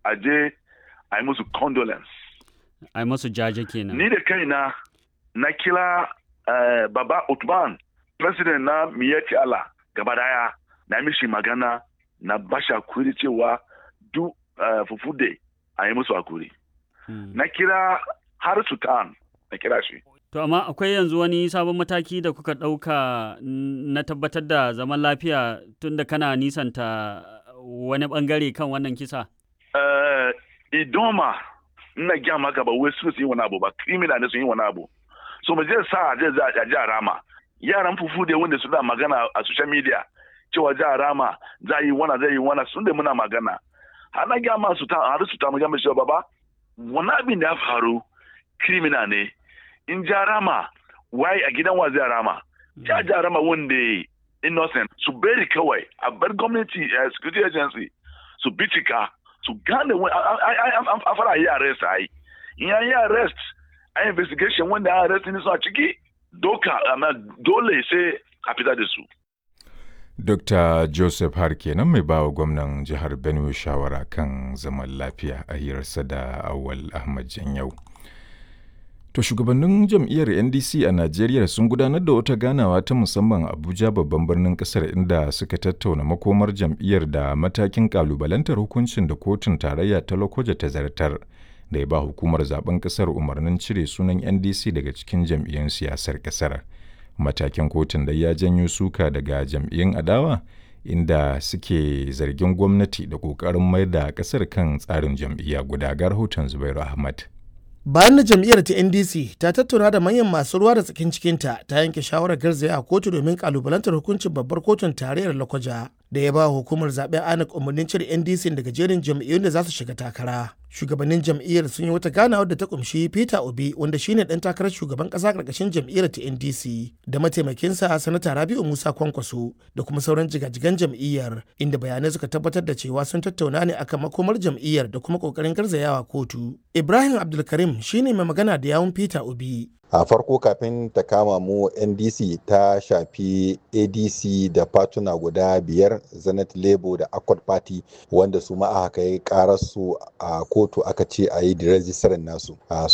a je a yi musu condolence ai masu jaje kenan ni da kaina na kira uh, baba Utman president na miyati Allah gaba daya na mishi magana na bashi hakuri cewa duk uh, fufude a yi musu hakuri Hmm. na kira har sultan na kira shi To amma akwai yanzu wani sabon mataki da kuka ɗauka n- na tabbatar da zaman lafiya tunda kana nisanta wani ɓangare kan wannan kisa? uh, idoma ina gya maka ba wai su sun yi wani abu ba criminal ne sun yi wani abu so mu je sa a je za a ji a rama yaran fufu da wanda suna magana a social media cewa za a rama za a yi wana za a yi wana sun da muna magana har na gya ma su ta har su ta mu gama cewa baba wani abin da ya faru criminal ne in ja rama wai a gidan wa zai rama ja ja rama wanda innocent su bari kawai a bar gwamnati eh, security agency su bincika su gane wani a fara yi arrest a yi in an yi arrest a investigation wanda an arrest ne su a ciki doka amma dole sai a fitar da su Dr. Joseph Har kenan mai bawa gwamnan jihar Benue shawara kan zaman lafiya a hirarsa da Awal Ahmad Janyau. To shugabannin jam'iyyar NDC a Najeriya sun gudanar da wata ganawa ta musamman a Abuja babban birnin kasar inda suka tattauna makomar jam'iyyar da matakin kalubalantar hukuncin da kotun tarayya ta Lokoja ta zartar da ya ba hukumar zaben kasar umarnin cire sunan NDC daga cikin jam'iyyun siyasar kasar. Matakin kotun da ya janyo suka daga jam'iyyun adawa inda suke zargin gwamnati da ƙoƙarin mayar da ƙasar kan tsarin jam'iyya guda ga rahoton Zubairu Ahmad. bayan da jam'iyyar ta ndc ta tattauna da manyan masu ruwa da tsakin cikinta ta yanke shawarar garzaya a kotu domin kalubalantar hukuncin babbar kotun tarayyar lakwaja da ya ba hukumar zaben anak umarnin cire ndc daga jerin jam'iyyun da za su shiga takara shugabannin jam'iyyar sun yi wata ganawa da ta kumshi peter obi wanda shine dan takarar shugaban kasa karkashin jam'iyyar ta ndc da mataimakinsa sanata rabiu musa kwankwaso da kuma sauran jigajigan jam'iyyar inda bayanai suka tabbatar da cewa sun tattauna ne akan makomar jam'iyyar da kuma kokarin garzayawa kotu ibrahim abdulkarim shine mai magana da yawun peter obi a farko kafin ta kama mu ndc ta shafi adc da fatuna guda biyar zenith labour da accord party wanda su ma aka kai kararsu a kotu aka ce a yi da rajistarin nasu